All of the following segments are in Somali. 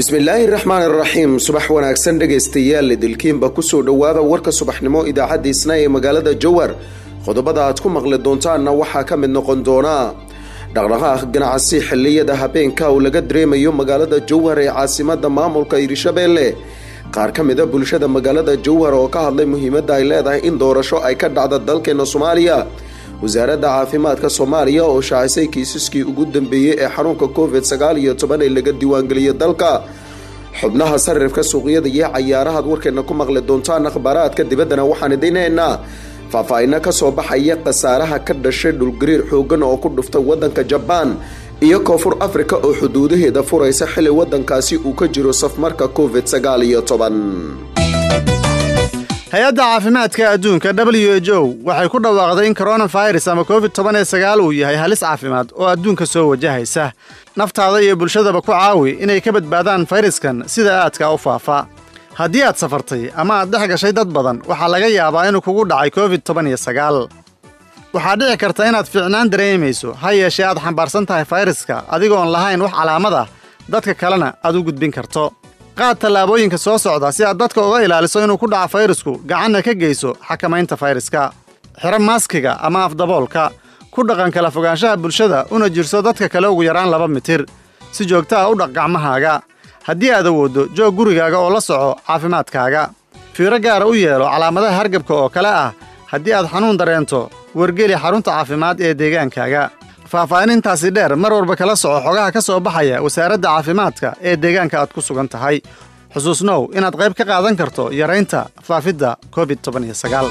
bismillaahi raxmaan iraxiim subax wanaagsan dhegaystayaal idilkiinba kusoo dhowaada warka subaxnimo idaacadda isna ee magaalada jowar qodobada aad ku maqli doontaanna waxaa ka mid noqon doona dhaqdhaqaaq ganacsi xilliyada habeenka uu laga dareemayo magaalada jowhar ee caasimada maamulka hirshabeelle qaar ka mida bulshada magaalada jowhar oo ka hadlay muhiimadda ay leedahay in doorasho ay ka dhacda dalkeena soomaaliya wasaaradda caafimaadka soomaaliya oo shaacisay kiisaskii ugu dambeeyey ee xanuunka covid sagaal iyo toban ee laga diiwaangeliyay dalka xubnaha sarifka suuqyada iyo cayaarahaad warkeena ku maqli doontaan akhbaaraadka dibaddana waxaan idinaynaa faahfaahinno kasoo baxaya khasaaraha ka dhashay dhulgariir xoogan oo ku dhuftay wadanka jabaan iyo koonfur afrika oo xuduudaheeda furaysa xili wadankaasi uu ka jiro safmarka covid sagaal iyo toban hay-adda caafimaadka adduunka w h o waxay ku dhawaaqday in koronafirus ama covid toban ee sagaal uu yahay halis caafimaad oo adduunka soo wajahaysa naftaada iyo bulshadaba ku caawi inay ka badbaadaan fayraskan sida aadka u faafa haddii aad safartay ama aad dhex gashay dad badan waxaa laga yaabaa inuu kugu dhacay covid toban iyo sagaal waxaa dhici karta inaad fiicnaan dareemayso ha yeeshee aad xambaarsan tahay fayraska adigoon lahayn wax calaamad ah dadka kalena aad u gudbin karto qaad tallaabooyinka soo socda si aad dadka uga ilaaliso inuu ku dhaco fayrasku gacanna ka geyso xakamaynta fayraska xiro maaskiga ama afdaboolka ku dhaqan kala fogaanshaha bulshada una jirso dadka kale ugu yaraan laba mitir si joogta ah u dhaq gacmahaaga haddii aad awooddo joog gurigaaga oo la soco caafimaadkaaga fiiro gaara u yeelo calaamadaha hargabka oo kale ah haddii aad xanuun dareento wargeli xarunta caafimaad ee deegaankaaga faahfaahinintaasi dheer mar walba kala soco xogaha ka soo baxaya wasaaradda caafimaadka ee deegaanka aad ku sugan tahay xusuusnow inaad qayb ka qaadan karto yaraynta faafidda covid toban iyo sagaal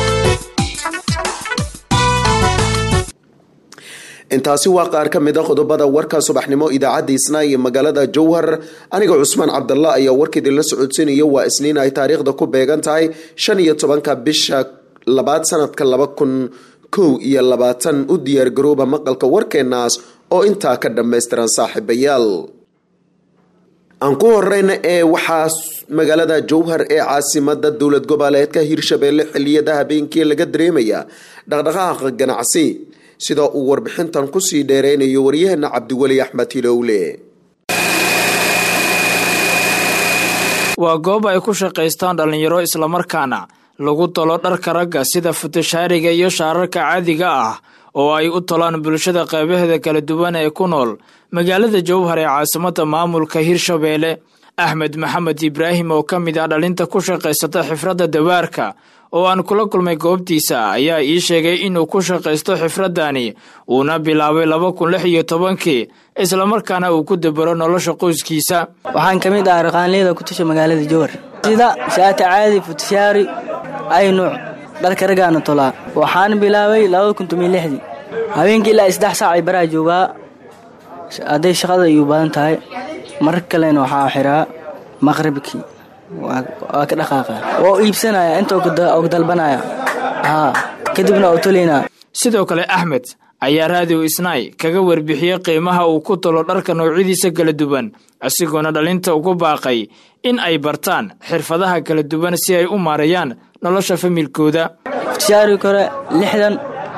intaasi waa qaar ka mid a qodobada warka subaxnimo idaacadda isnaa iyo magaalada jowhar aniga cusmaan cabdalla ayaa warkaidinla socodsiinaya waa isniin ay taariikhda ku beegan tahay shan iyo tobanka bisha labaad sanadka laba kun kow iyo labaatan u diyaargarooba maqalka warkeenaas oo intaa ka dhammaystiran saaxiibayaal aan ku horeyna ee waxaa magaalada jowhar ee caasimada dowlad goboleedka hirshabeelle xiliyada habeenkii laga dareemaya dhaqdhaqaaqa ganacsi sida uu warbixintan kusii dheereynayo waryaheena cabdiweli axmed hilowle waa goob ay ku shaqaystaan dhallinyaro islamarkaana lagu tolo dharka ragga sida futashaariga iyo shaararka caadiga ah oo ay u tolaan bulshada qaybaheeda kala duwan ee ku nool magaalada jowhar ee caasimada maamulka hirshabeelle axmed maxamed ibraahim oo ka mid ah dhalinta ku shaqaysata xifradda dawaarka oo aan kula kulmay goobtiisa ayaa ii sheegay inuu ku shaqaysto xifraddani uuna bilaabay laba kun lix iyo tobankii islamarkaana uu ku dabaro nolosha qoyskiisa waxaan ka mid ah raqaanleyda ku tasha magaalada jowhar sida shaata caadi futashaari ay nuuc dharka raggaana tolaa waxaan bilaabay labada kun tomiyo lixdii habeenkii ilaa saddex saac ay baraha joogaa hadday shaqada iyu badan tahay mar kalena waxaa xiraa maqribkii waa ka dhaqaaqa oo iibsanaya inta og dalbanaya haa kadibna oo tolaynaa sidoo kale axmed ayaa raadiw isnaay kaga warbixiyey qiimaha uu ku tolo dharka noocyadiisa kala duwan isagoona dhalinta ugu baaqay in ay bartaan xirfadaha kala duwan si ay u maareeyaan nolosha familkooda futashaari kore lixdan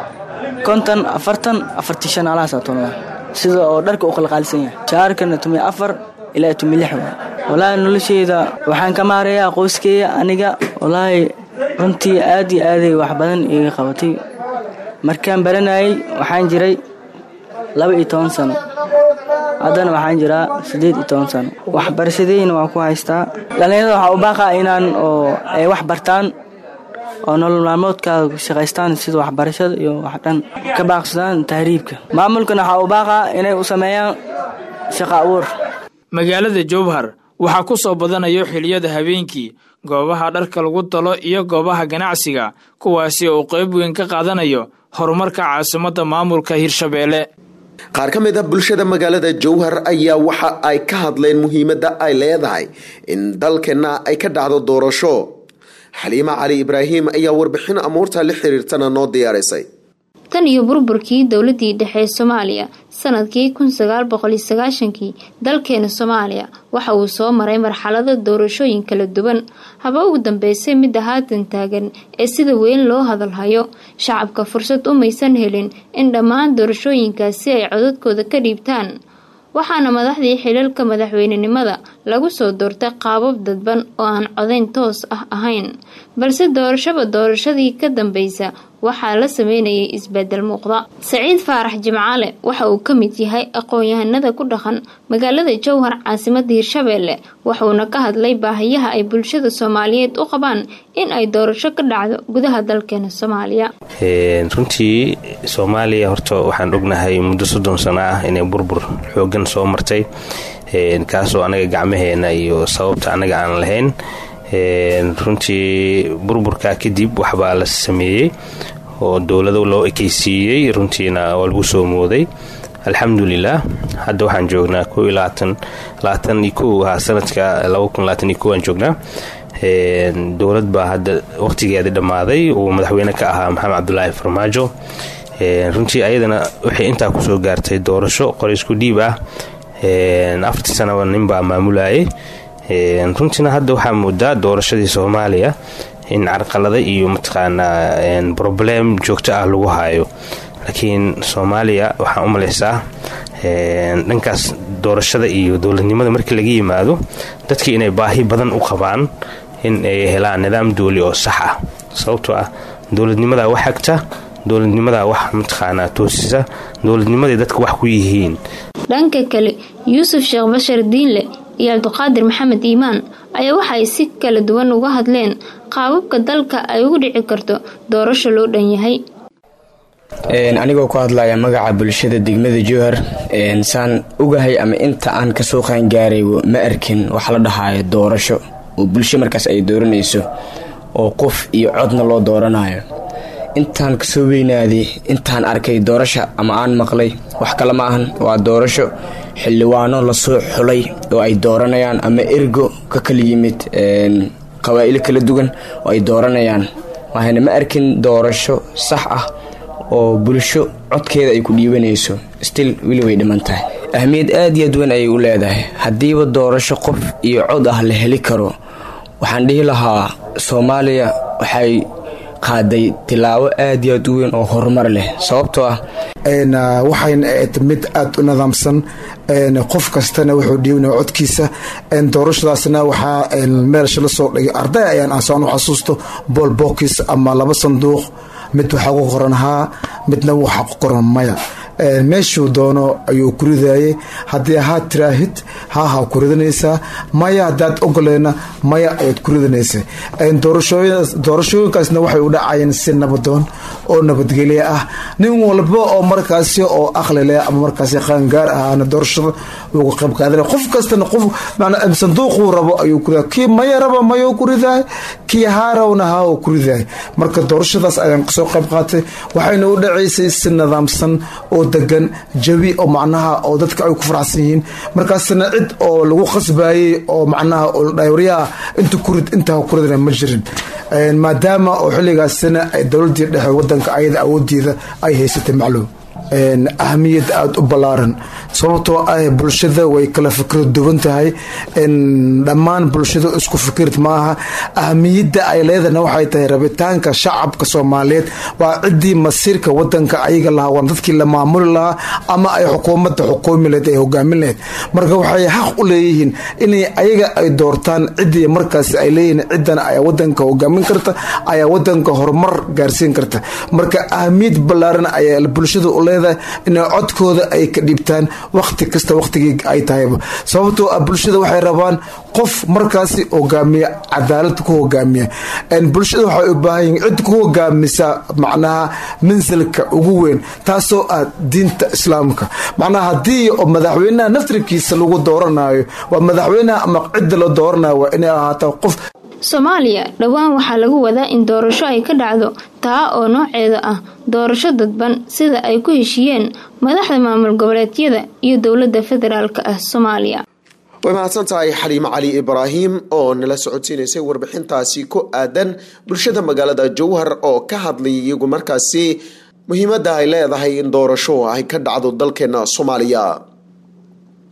konton afartan afartii shan alahaasaa tolnaa sida oo dharka u qalqaalisan yahay shaarkana tumiy afar ilaa tumiy lix waa walaahi nolosheyda waxaan ka maareeyaa qoyskeeya aniga walaahi runtii aad iyo aaday wax badan iga qabatay markaan baranayay waxaan jiray laba iyo toban sano haddana waxaan jiraa siddeed iyo toban sano waxbarashadeyna waan ku haystaa dhallinyarada waxaa u baaqaa inaan oo ay wax bartaan oo nolol maalmoodkaada shaqaystaan sida waxbarashada iyo wax dhan ka baaqsadaan tahriibka maamulkana waxaa u baaqaa inay u sameeyaan shaqa abuur magaalada jowhar waxaa ku soo badanayo xiliyada habeenkii goobaha dharka lagu talo iyo goobaha ganacsiga kuwaasi oo qayb weyn ka qaadanayo horumarka caasimadda maamulka hirshabeelle qaar ka mid a bulshada magaalada jowhar ayaa waxa ay ka hadleen muhiimadda ay leedahay in dalkeenna ay ka dhacdo doorasho xaliima cali ibraahim ayaa warbixin amuurta la xiriirtana noo diyaarisay tan iyo burburkii dowladii dhexe ee soomaaliya sanadkii kun sagaal boqol iyo sagaashankii dalkeena soomaaliya waxa uu soo maray marxalado doorashooyin kala duwan haba ugu dambeysay midda haatan taagan ee sida weyn loo hadalhayo shacabka fursad umaysan helin in dhammaan doorashooyinkaasi ay codadkooda ka dhiibtaan waxaana madaxdii xilalka madaxweynenimada lagu soo doortay qaabab dadban oo aan codayn toos ah ahayn balse doorashaba doorashadii ka dambeysa waxaa la sameynayay isbedel muuqda saciid faarax jimcaale waxa uu ka mid yahay aqoon-yahanada ku dhaqan magaalada jowhar caasimada hirshabeelle wuxuuna ka hadlay baahiyaha ay bulshada soomaaliyeed u qabaan in ay doorasho ka dhacdo gudaha dalkeena soomaaliya runtii soomaaliya horta waxaan ognahay muddo soddon sano ah inay burbur xoogan soo martay kaasoo anaga gacmaheena iyo sababta anaga aan lahayn runtii burburkaa kadib waxbaa la sameeyey oo dowlado loo ekeysiiyey runtiina waa lagu soo mooday alxamdulilah hadda waxaan joognaa sanadka aan joognaa dowlad baa hadda waqtigeeda dhammaaday uu madaxweyne ka ahaa maxamed cabdulaahi farmaajo runtii ayadana waxay intaa kusoo gaartay doorasho qoraysku dhiib ah afartii sanaba ninbaa maamulayay runtiina hadda waxaa moodaa doorashadii soomaaliya in carqalada iyo mataqaanaa broblem joogto ah lagu hayo laakiin soomaaliya waxaan u malaysaa dhankaas doorashada iyo dowladnimada markii laga yimaado dadkii inay baahi badan u qabaan in ay helaan nidaam dooli oo sax ah sababtoo ah dowladnimadaa wax hagta dowladnimadaa wax mataqaanaa toosisa dowladnimaday dadka wax ku yihiin dhanka kale yuusuf sheekh bashar diinle iyo cabdiqaadir maxamed iimaan ayaa waxaay si kala duwan uga hadleen qaababka dalka ay ugu dhici karto doorasho loo dhan yahay anigoo ku hadlaya magaca bulshada degmada jowhar saan ogahay ama inta aan kasoo qaangaaray ma arkin waxa la dhahaayo doorasho oo bulsho markaas ay dooranayso oo qof iyo codna loo dooranayo intaan kasoo weynaaday intaan arkay doorasha ama aan maqlay wax kale ma ahan waa doorasho xildhibaano lasoo xulay oo ay dooranayaan ama ergo ka kala yimid qabaa'ilo kala duwan oo ay dooranayaan waxayna ma arkin doorasho sax ah oo bulsho codkeeda ay ku dhiibanayso stil weli way dhiman tahay ahmiyad aad iyo aad weyn ayay u leedahay haddiiba doorasho qof iyo cod ah la heli karo waxaan dhihi lahaa soomaaliya waxay qaaday tilaabo aad iyo aad u weyn oo horumar leh sababtoo ah waxayna ahayd mid aada u nidaamsan qof kastana wuxuu dhiibanaya codkiisa doorashadaasna waxaa meelsha la soo dhigay arday ayaan aansaan u xasuusto bool bookis ama laba sanduuq mid waxaa ku qoran haa midna waxaa ku qoran maya meeshuu doono ayuu ku ridayay haddii haa tiraahid haahaa ku ridanaysaa maya haddaad ogoleyna maya ayaad ku ridanaysa doorashooyinkaasna waxay u dhacayeen si nabadoon oo nabadgelye ah nin walba oo markaasi oo aqli leh ama markaasi qaangaar ahaana doorashada uga qayb qaadan qof kastana qof sanduuquu rabo ayuu ku kii maya raba mayuu ku ridaay kii haa rabna haa uu ku ridaay marka doorashadaas ayaan kasoo qayb qaatay waxayna u dhacaysay si nidaamsan oo degan jawi oo macnaha oo dadka ay ku faraxsan yihiin markaasna cid oo lagu qasbayay oo macnaha dhawryaha inta kurid intaa kuridana ma jirin maadaama oo xilligaasina dowladii dhexe wadanka ayada awoodeeda ay haysatay macluum ahamiyad aada u ballaaran sababtoo ah bulshada way kala fikra duwan tahay dhammaan bulshada isku fikirid maaha ahamiyadda ay leedahna waxay tahay rabitaanka shacabka soomaaliyeed waa ciddii masiirka wadanka ayaga lahaa waan dadkii la maamuli lahaa ama ay xukuumadda xukumi laheyd ay hogaamin laheyd marka waxay xaq u leeyihiin inay ayaga ay doortaan ciddii markaas ay leeyihiin ciddana ayaa wadanka hogaamin karta ayaa wadanka horumar gaarsiin karta marka ahamiyad ballaaran ayaa bulshada u leedahay inay codkooda ay ka dhibtaan waqti kasta waqtigii ay tahayba sababtoo ah bulshada waxay rabaan qof markaasi hogaamiya cadaalad ku hogaamiya bulshada waxay u baahan yihin cid ku hogaamisa macnaha mansilka ugu weyn taasoo ah diinta islaamka macnaha haddii oo madaxweynaha naftirkiisa lagu dooranayo waa madaxweynaha ama cidda la dooranayo waa inay ahaato qof soomaaliya dhowaan waxaa lagu wadaa in doorasho ay ka dhacdo taa oo nooceeda ah doorasho dadban sida ay ku heshiiyeen madaxda maamul goboleedyada iyo dowladda federaalk ah soomaaliya way mahadsan tahay xaliimo cali ibraahim oo nala socodsiinaysay warbixintaasi ku aadan bulshada magaalada jowhar oo ka hadlay iyagu markaasi muhiimadda ay leedahay in doorasho ay ka dhacdo dalkeena soomaaliya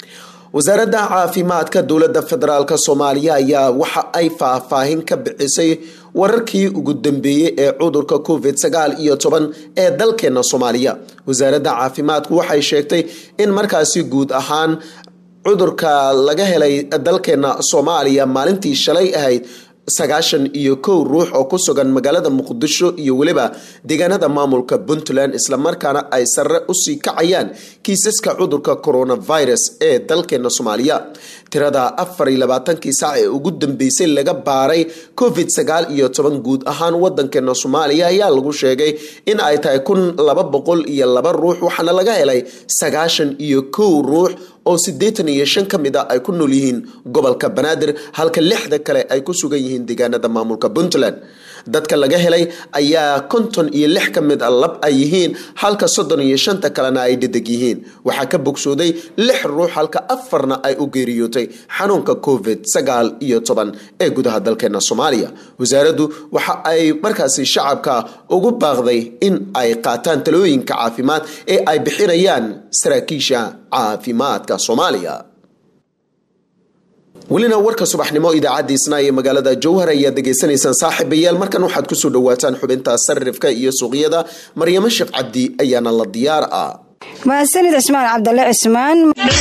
wasaaradda caafimaadka dowladda federaalk soomaaliya ayaa waxa ay faahfaahin ka bixisay wararkii ugu dambeeyey ee cudurka covid sagaal iyo toban ee dalkeena soomaaliya wasaaradda caafimaadku waxay sheegtay in markaasi guud ahaan cudurka laga helay dalkeena soomaaliya maalintii shalay ahayd sagaashan iyo kow ruux oo ku sugan magaalada muqdisho iyo weliba deegaanada maamulka puntland islamarkaana ay sare usii kacayaan kiisaska cudurka coronavirus ee dalkeena soomaaliya tirada afar iyo labaatankii saac ee ugu dambeysay laga baaray covid sagaal iyo toban guud ahaan wadankeena soomaaliya ayaa lagu sheegay in ay tahay kun laba boqol iyo laba ruux waxaana laga helay sagaashan iyo kow ruux oo siddeetan iyo shan ka mid a ay ku nool yihiin gobolka banaadir halka lixda kale ay ku sugan yihiin deegaanada maamulka puntland dadka laga helay ayaa konton iyo lix ka mid a lab ay yihiin halka soddon iyo shanta kalena ay dhedeg yihiin waxaa ka bogsooday lix ruux halka afarna ay u geeriyootay xanuunka covid sagaal iyo toban ee gudaha dalkeena soomaaliya wasaaraddu waxa ay markaasi shacabka ugu baaqday in ay qaataan talooyinka caafimaad ee ay bixinayaan saraakiisha caafimaadka soomaaliya welina warka subaxnimo idaacadiisna ee magaalada jowhar ayaad degeysanaysaan saaxiibayaal markan waxaad kusoo dhawaataan xubinta sarifka iyo suuqyada maryamo sheekh cabdi ayaana la diyaar ah mahadsanid cismaan cabdalle cismaan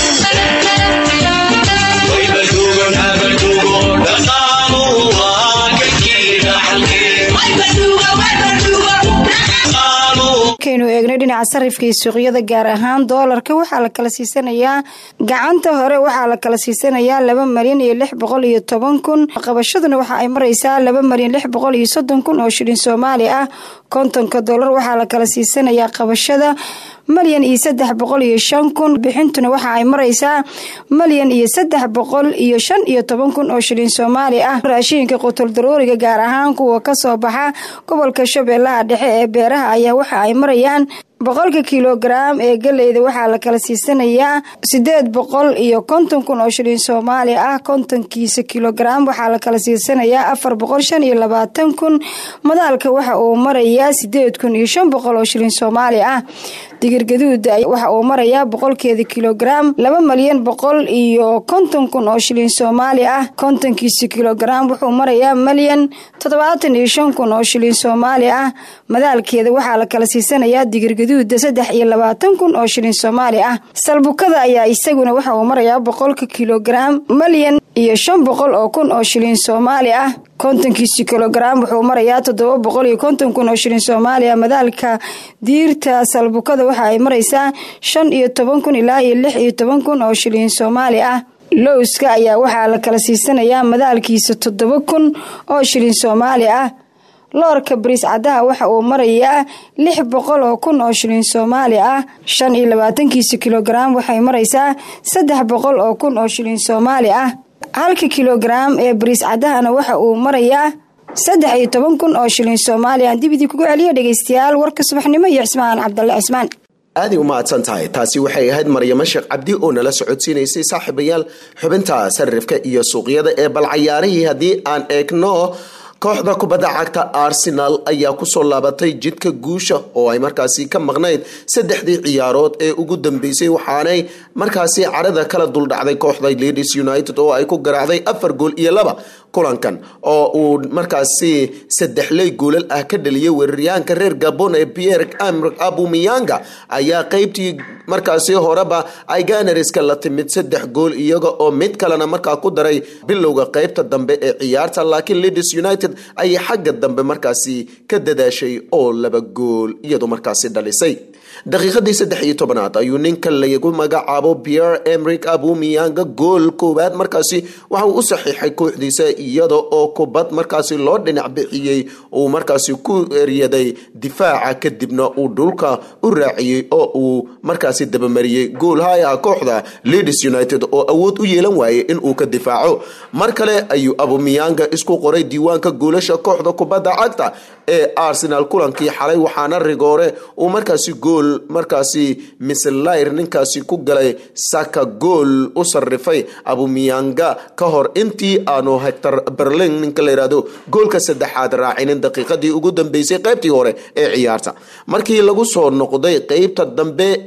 markaynu eegnay dhinaca sarifka iyo suuqyada gaar ahaan doolarka waxaa la kala siisanayaa gacanta hore waxaa la kala siisanayaa laba malyan iyo lix boqol iyo toban kun qabashaduna waxa ay maraysaa laba malyan lix boqol iyo soddon kun oo shilin soomaali ah kontonka doolar waxaa la kala siisanayaa qabashada malyan iyo saddex boqol iyo shan kun bixintuna waxa ay maraysaa malyan iyo saddex boqol iyo shan iyo toban kun oo shilin soomaali ah raashiinka qutol darooriga gaar ahaan kuwa kasoo baxa gobolka shabeellaha dhexe ee beeraha ayaa waxa ay marayaan boqolka kilogaram ee galeyda waxaa la kala siisanayaa sideed boqol iyo konton kun oo shilin soomaali ah kontonkiisa kilogaram waxaa la kala siisanayaa afar boqol shan iyo labaatan kun madaalka waxa uu marayaa sideed kun iyo shan boqol oo shilin soomaali ah digirgaduuda waxa uu marayaa boqolkeeda kilogaram laba malyan boqol iyo konton kun oo shilin soomaali ah kontonkiisa kilogaram wuxuu marayaa malyan toddobaatan iyo shan kun oo shilin soomaali ah madaalkeeda waxaa la kala siisanayaa digirgaduuda saddex iyo labaatan kun oo shilin soomaali ah salbukada ayaa isaguna waxa uu marayaa boqolka kilogaram malyan iyo shan boqol oo kun oo shilin soomaali ah kontonkiisi kilogaram wuxuu marayaa toddoba boqol iyo konton kun oo shilin soomaaliya madaalka diirta salbukada waxa ay maraysaa shan iyo toban kun ilaa iyo lix iyo toban kun oo shilin soomaali ah lowska ayaa waxaa la kala siisanayaa madaalkiisa toddoba kun oo shilin soomaali ah loorka bariis caddaha waxa uu marayaa lix boqol oo kun oo shilin soomaali ah shan iyo labaatankiisa kilogaram waxay maraysaa saddex boqol oo kun oo shilin soomaali ah halka kilogaram ee bariis caddahana waxa uu marayaa saddex iyo toban kun oo shilin soomaaliya aan dibidii kugu celiya dhegeystayaal warka subaxnimo iyo cismaan cabdalle cismaan aaday u mahadsan tahay taasi waxay ahayd maryamo sheekh cabdi oo nala socodsiinaysay saaxiibayaal xubinta sarifka iyo suuqyada ee balcayaarihii haddii aan eegno kooxda kubadda cagta arsenal ayaa kusoo laabatay jidka guusha oo ay markaasi ka maqnayd saddexdii ciyaarood ee ugu dambeysay waxaanay markaasi carada kala duldhacday kooxda ladies united oo ay ku garaacday afar gool iyo laba kulankan oo uu markaasi saddexley goolal ah ka dhaliyay weeraryahanka reer gabon ee pierre amrik abumiyanga ayaa qeybtii markaasi horeba ay ganariska la timid saddex gool iyaga oo mid kalena markaa ku daray bilowga qeybta dambe ee ciyaarta laakiin ladies united ayay xagga dambe markaasi ka dadaashay oo laba gool iyadu markaasi dhalisay daqiiqadii saddex iyo tobanaad ayuu ninka lagu magacaabo pierre emrik abumiyanga gool koowaad markaasi waxa uu u saxiixay kooxdiisa iyada oo kubad markaasi loo dhinac bixiyey uu markaasi ku eryaday difaaca kadibna uu dhulka u raaciyey oo uu markaasi dabamariyey gool hayaha kooxda ladies united oo awood u yeelan waayay inuu ka difaaco mar kale ayuu abumiyanga isku qoray diiwaanka goolasha kooxda kubadda cagta ee arsenal kulankii xalay waxaana rigoore uu markaasi gool markaasi mislayr ninkaasi ku galay saka gool u sarifay abumiyanga ka hor intii aanu hector berlin ninka la yihahdo goolka saddexaad raacinin daqiiqadii ugu dambeysay qeybtii hore ee ciyaarta markii lagu soo noqday qeybta dambe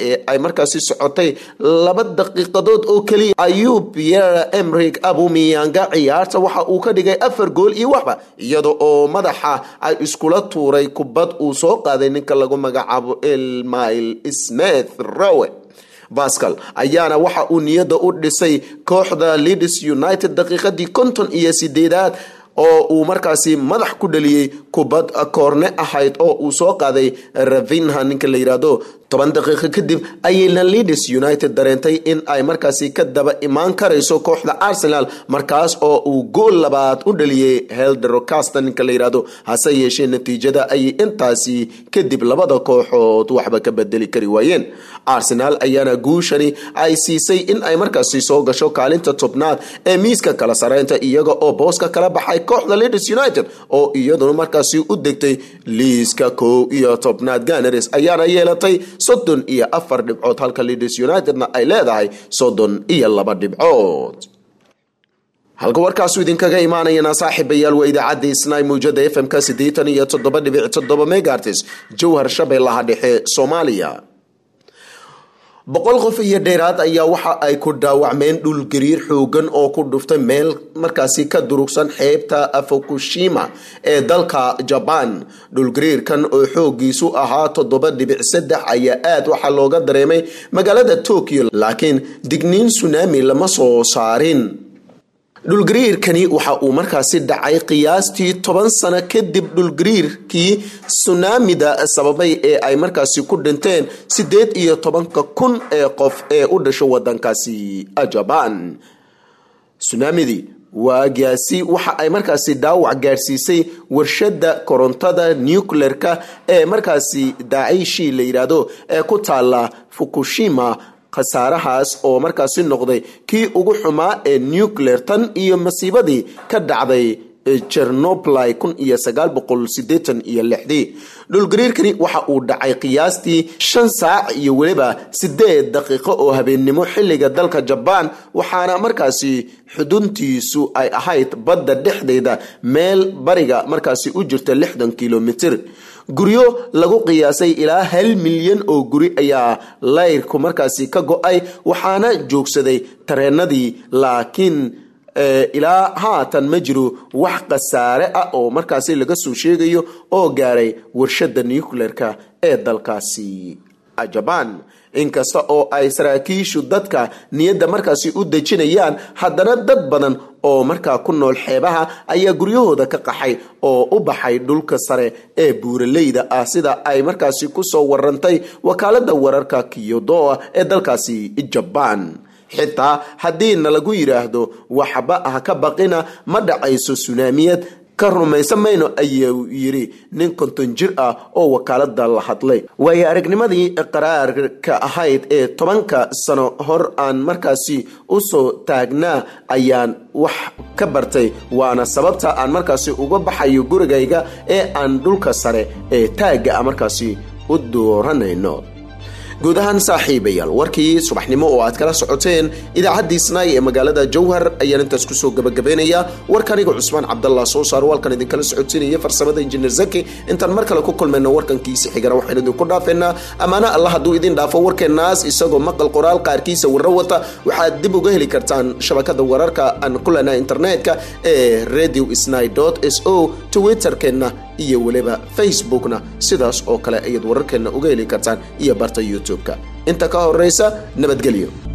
ee ay markaasi socotay laba daqiiqadood oo keliya ayuu pierre emrig abumiyanga ciyaarta waxa uu ka dhigay afar gool iyo waxba iyada oo madaxa ay iskula tuuray kubad uu soo qaaday ninka lagu magacaabo elmail smith rowe bascal ayaana waxa uu niyadda u dhisay kooxda leeds united daqiiqadii konton iyo sideedaad oo uu markaasi madax ku dhaliyey kubad koorne ahayd oo uu soo qaaday ravinha ninka la yidhaahdo toban daqiiqo kadib ayayna leeds united dareentay in ay markaasi ka daba imaan karayso kooxda arsenal markaas oo uu gool labaad u dhaliyey helderocasta ninka la yidhaahdo hase yeeshee natiijada ayay intaasi kadib labada kooxood waxba ka bedeli kari waayeen arsenal ayaana guushani ay siisay in ay markaasi soo gasho kaalinta tobnaad ee miiska kala sareynta iyaga oo booska kala baxay kooxda leeds united oo iyaduna markaasi u degtay liiska kow iyo tobnaad ganars ayaana yeelatay soddon iyo afar dhibcood halka leeds unitedna ay leedahay soddon iyo laba dhibcood halka warkaasu idinkaga imaanayana saaxiibayaal waa idaacadda isnay muujada f m-ka siddeetan iyo toddoba dhibic toddoba megartis jowhar shabeellaha dhexe soomaaliya boqol qof iyo dheeraad ayaa waxa ay ku dhaawacmeen dhulgariir xoogan oo ku dhuftay meel markaasi ka durugsan xeebta fukushima ee dalka jabaan dhulgariirkan oo xoogiisu ahaa toddoba dhibic saddex ayaa aad waxaa looga dareemay magaalada tokyo laakiin digniin sunami lama soo saarin dhulgariirkani waxa uu markaasi dhacay qiyaastii toban sano kadib dhulgariirkii sunaamida sababay ee ay markaasi ku dhinteen siddeed iyo tobanka kun ee qof ee u dhasho wadankaasi jabaan sunaamidii waagaasi waxa ay markaasi dhaawac gaadhsiisay warshada korontada nucleerka ee markaasi daaciishii la yidhaahdo ee ku taala fukushima khasaarahaas oo markaasi noqday kii ugu xumaa ee nucleer tan iyo masiibadii ka dhacday chernobly kun iyo sagaal boqol sideetan iyo lixdii dhulgariirkani waxa uu dhacay qiyaastii shan saac iyo weliba sideed daqiiqo oo habeennimo xilliga dalka jabaan waxaana markaasi xuduntiisu ay ahayd badda dhexdeeda meel bariga markaasi u jirta lixdan kilomitir guryo lagu qiyaasay ilaa hal milyan oo guri ayaa layrku markaasi ka go-ay waxaana joogsaday tareenadii laakiin ilaa haatan ma jiro wax khasaare ah oo markaasi laga soo sheegayo oo gaaray warshada nucleerka ee dalkaasi jabaan inkasta oo ay saraakiishu dadka niyadda markaasi u dejinayaan haddana dad badan oo markaa ku nool xeebaha ayaa guryahooda ka qaxay oo u baxay dhulka sare ee buuraleyda ah sida ay markaasi kusoo warantay wakaalada wararka kiyodoa ee dalkaasi jabaan xitaa haddiina lagu yidhaahdo waxba ah ka baqina ma dhacayso sunaamiyad ka rumaysan mayno ayuu yidhi nin konton jir ah oo wakaalada la hadlay waayo aragnimadii qaraarka ahayd ee tobanka sano hor aan markaasi usoo taagnaa ayaan wax ka bartay waana sababta aan markaasi uga baxayo gurigayga ee aan dhulka sare ee taagga a markaasi u dooranayno guud ahaan saaxiibayaal warkii subaxnimo oo aad kala socoteen idaacaddii snaay ee magaalada jowhar ayaan intaas kusoo gabagabaynayaa warkaniga cusmaan cabdallah soo saaro halkan idinkala socotinaya farsamada injineer zaki intaan mar kale ku kulmayno warkankiisa xigana waxaynu idinku dhaafeynaa ammaana alla hadduu idin dhaafo warkeenaas isagoo maqal qoraal qaarkiisa warro wata waxaad dib uga heli kartaan shabakada wararka aan ku lena internetka ee radio sny s o twitterkeenna iyo weliba facebookna sidaas oo kale ayaad wararkeenna uga heli kartaan iyo barta youtube-ka inta ka horeysa nabadgelyo